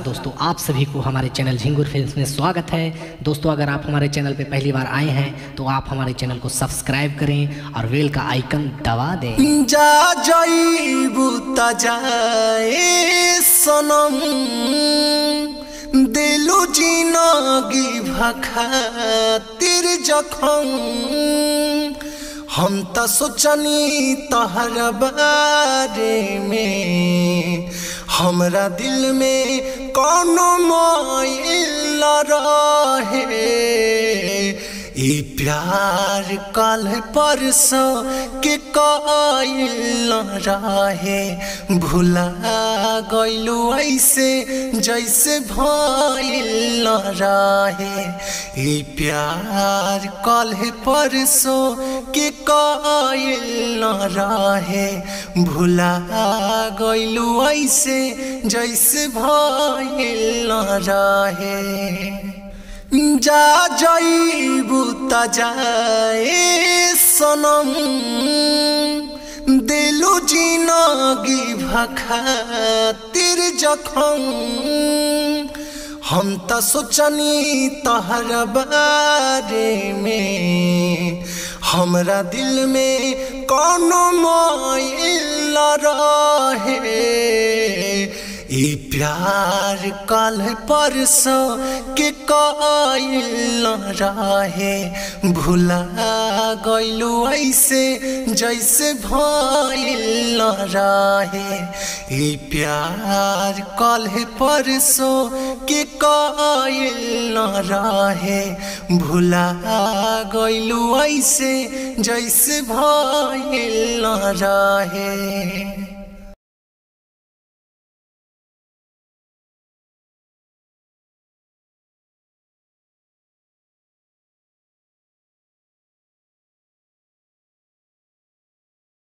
दोस्तों आप सभी को हमारे चैनल झिंगुर फिल्म्स में स्वागत है दोस्तों अगर आप हमारे चैनल पे पहली बार आए हैं तो आप हमारे चैनल को सब्सक्राइब करें और वेल का आइकन दबा दें जा जईबू त जाए सनम दिलु जिनगी भखातिर जखम हम त सोचनी तहर बारे में हमरा दिल में कौनो मोइल रहे ई प्यार कल परसों के कइल रहे भुला गइलू ऐसे जैसे भइल रहे ई प्यार कल परसों के कइल रहे भुला गइलू ऐसे जैसे भइल रहे जा जईबू त जाए सनम दिलु जिनगी भखातिर जखम हम त सोचनी तहर बारे में हमरा दिल में कौनो मोइल रहे ई प्यार कल परसों के कइल रहे भुला गइलू ऐसे जैसे भइल रहे ई प्यार कल परसों के कइल रहे भुला गइलू ऐसे जैसे भइल रहे